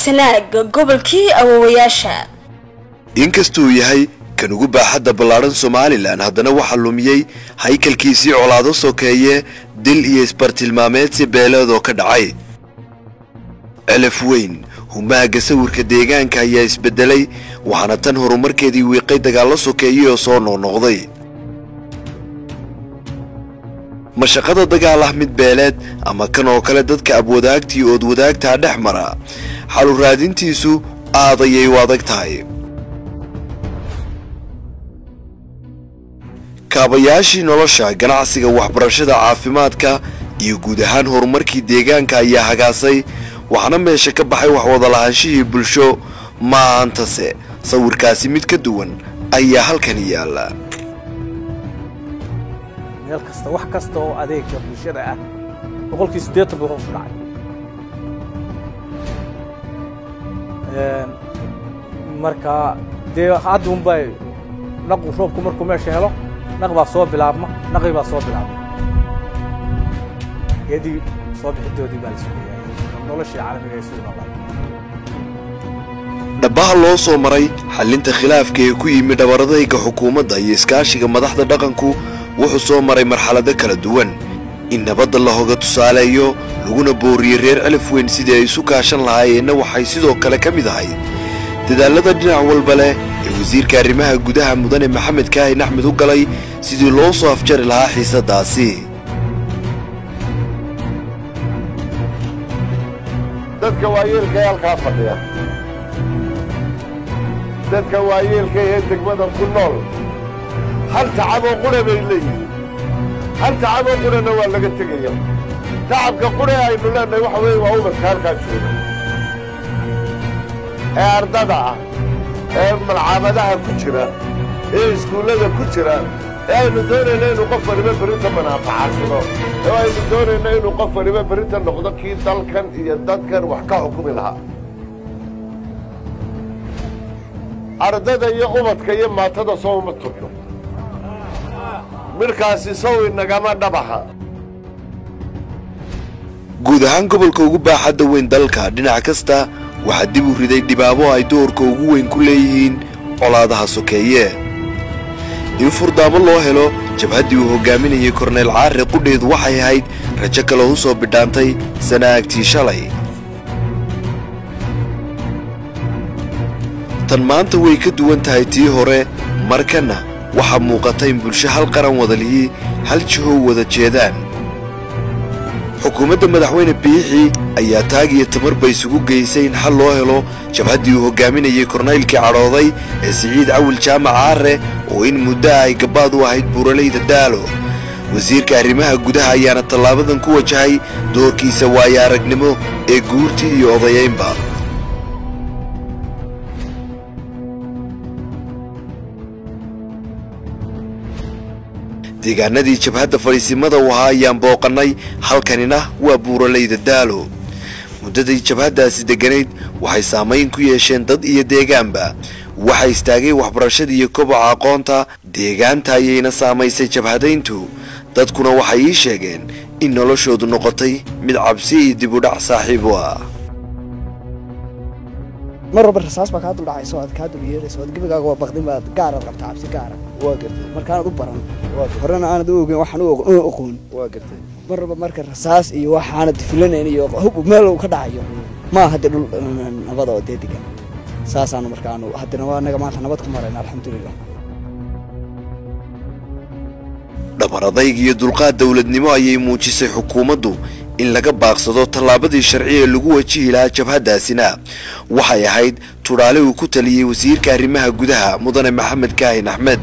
sanaag gobolkii awowayaasha inkastuu yahay kan ugu baaxadda ballaadhan somalilan haddana waxaa lumiyey haykalkiisii colaado sokeeye dil iyo isbartilmaameedsi beeleed oo ka dhacay celaf weyn humaaga sawirka deegaanka ayaa isbedelay waxaana tan horumarkeedii wiiqay dagaallo sokeeyey oo soo noqnoqday mashaqada dagaal ah mid beeleed ama kan oo kale dadka abwadaagtii ood wadaagtaa dhex mara xalu raadintiisu aad ayay u adag tahay kaabayaashii nolosha ganacsiga waxbarashada caafimaadka iyo guud ahaan horumarkii deegaanka ayaa hagaasay waxaana meesha ka baxay waxwadalahaanshihii bulsho maantase sawirkaasi mid ka duwan ayaa halkani yaalla meel kasta wax kasta oo adeega bulshada ah boqolkii siddeetan buu hoos u dhacay marka dee hadda unbay naqu roobku markuu meesha helo naq baa soo bilaabma naqii baa soo bilaabma geedii soo bixidoodii baa la sugayaa noloshii caalamiga ee suu noqday dhabbaha loo soo maray xallinta khilaafka ee ku yimi dhabaradayga xukuumadda iyo iskaashiga madaxda dhaqanku wuxuu soo maray marxalado kala duwan in nabadda la hoga tusaaleeyo laguna booriyey reer celaf weyn sidii ay isu kaashan lahaayeenna waxay sidoo kale ka mid ahayd dadaallada dhinac walba leh ee wasiirka arrimaha gudaha mudane maxamed kaahin axmed u galay sidii loo soo afjari lahaa xiisaddaasi dadka waayeelka ee halkaa fadhiya dadka waayeelka ee degmada ku nool hal tacaboo qura bay leeyihin hal tacaboo qurana waa laga tegaya tacabka qura aynu leennahay waxa weeye waa ubadka halkaa jooga ee ardada ah ee malcaamadaha ku jira ee iskuullada ku jira ee aynu doonayno inuu qof waliba berrinta manaafacadsado ee aynu doonayno inuu qof waliba berrinta noqdo kii dalkan iyo dadkan wax ka xukumi lahaa ardada iyo ubadka iyo maatada soo uma tubno midhkaasi sow inagama dhabaha guud ahaan gobolka ugu baaxadda weyn dalka dhinac kasta waxaa dib u riday dhibaabo ay doorka ugu weyn ku leeyihiin colaadaha sokeeye in furdaamo loo helo jabhaddii uu hoggaaminayay korneyl caare qudheedu waxay ahayd rajo kaloo u soo bidhaantay sanaagtii shalay tan maanta way ka duwan tahay tii hore markana waxaa muuqata in bulsho hal qaran wada lihi hal jihow wada jeedaan xukuumadda madaxweyne biixi ayaa taag iyo tamarba isugu geysay in xal loo helo jabhaddii uu hoggaaminayay kornaylkii cadhooday ee siciid cawil jaamac caare oo in muddo ay gabbaad u ahayd buuralayda daalo wasiirka arrimaha gudaha ayaana tallaabadan ku wajahay doorkiisa waayo aragnimo ee guurtii iyo odayaynba deegaanadii jabhadda fadhiisimada u ahaa ayaan booqannay halkanina waa buuralayda daalo muddadii jabhaddaasi degganayd waxay saamayn ku yeesheen dad iyo deegaanba waxaa istaagay waxbarashadii iyo koboca aqoonta deegaanta ayayna saamaysay jabhadayntu dadkuna waxay ii sheegeen in noloshoodu noqotay mid cabsi iyo dibudhac saaxiib u ah mar walba rasaas baa kaa dul dhacayso aad kaa dul yeerayso aad gebigaaga waa baqdin baad gaaraad qabtaa cabsi gaara waa gartay markaanad u baran horena aanad u ogeyn waxaan u oqoon waa gartay mar walba marka rasaas iyo waxaanad filanayn iyo hub meel uu ka dhacayo ma aha dee dhul nabada oo dee degan saasaanu markaanu haddana waa naga maanta nabad ku marayna alxamdulilah dhabaradayg iyo dulqaad dowladnimo ayay muujisay xukuumaddu in laga baaqsado tallaabadii sharci ee lagu wajihi lahaa jabhaddaasina waxay ahayd tudhaale uu ku taliyey wasiirka arrimaha gudaha mudane maxamed kaahin axmed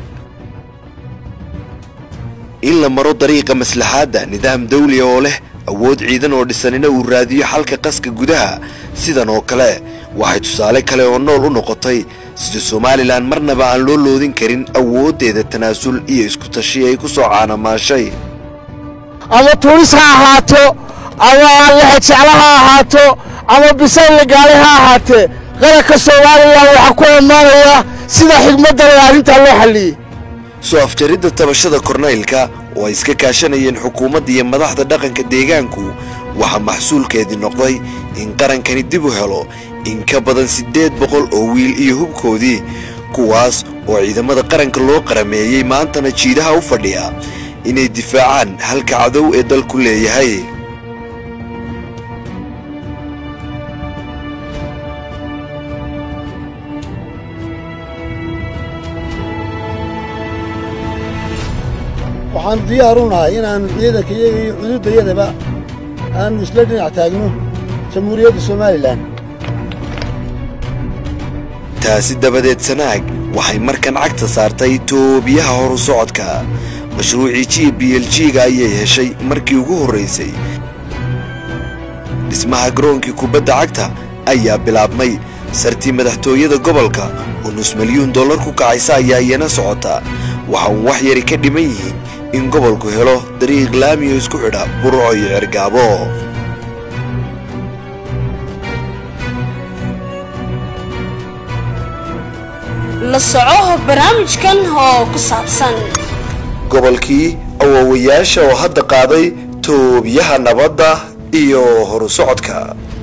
in la maro dariiqa maslaxaadda nidaam dawliga oo leh awood ciidan oo dhisanina uu raadiyo xalka qaska gudaha sidan oo kale waxay tusaale kale oo nool u noqotay sida somalilan marnaba aan loo loodin karin awooddeeda tanaasul iyo isku tashi ay ku soo caanamaashay ama tuuris ha ahaato ama lexejeclo ha ahaato ama bisayl la gaalay ha ahaatee qaranka soomaalilan waxaa ku ammaanayaa sida xigmadda leh arrintaa loo xalliyey soo afjaridda tabashada kornaylka oo ay iska kaashanayeen xukuumadda iyo madaxda dhaqanka deegaanku waxaa maxsuulkeedii noqday in qarankani dib u helo in ka badan siddeed boqol oo wiil iyo hubkoodii kuwaas oo ciidamada qaranka loo qarameeyey maantana jiidaha u fadhiya inay difaacaan halka cadow ee dalku leeyahay waxaan diyaar u nahay inaannu ciidanka iyaga iyo cududayadaba aannu isla dhinac taagno jamhuuriyadda somalilan taasi dabadeed sanaag waxay markan cagta saartay toobiyaha horu socodka mashruucii g b l g-ga ayay heshay markii ugu horraysay dhismaha garoonkii kubadda cagta ayaa bilaabmay sartii madaxtooyada gobolka oo nus milyuun dollar ku kacaysa ayaa iyana socota waxa uun wax yari ka dhiman yihiin in gobolku helo dariiq laamiyo isku xidha burco iyo cergaabo la soco barnaamijkan oo ku saabsan gobolkii awoowayaasha oo hadda qaaday toobiyaha nabadda iyo horu socodka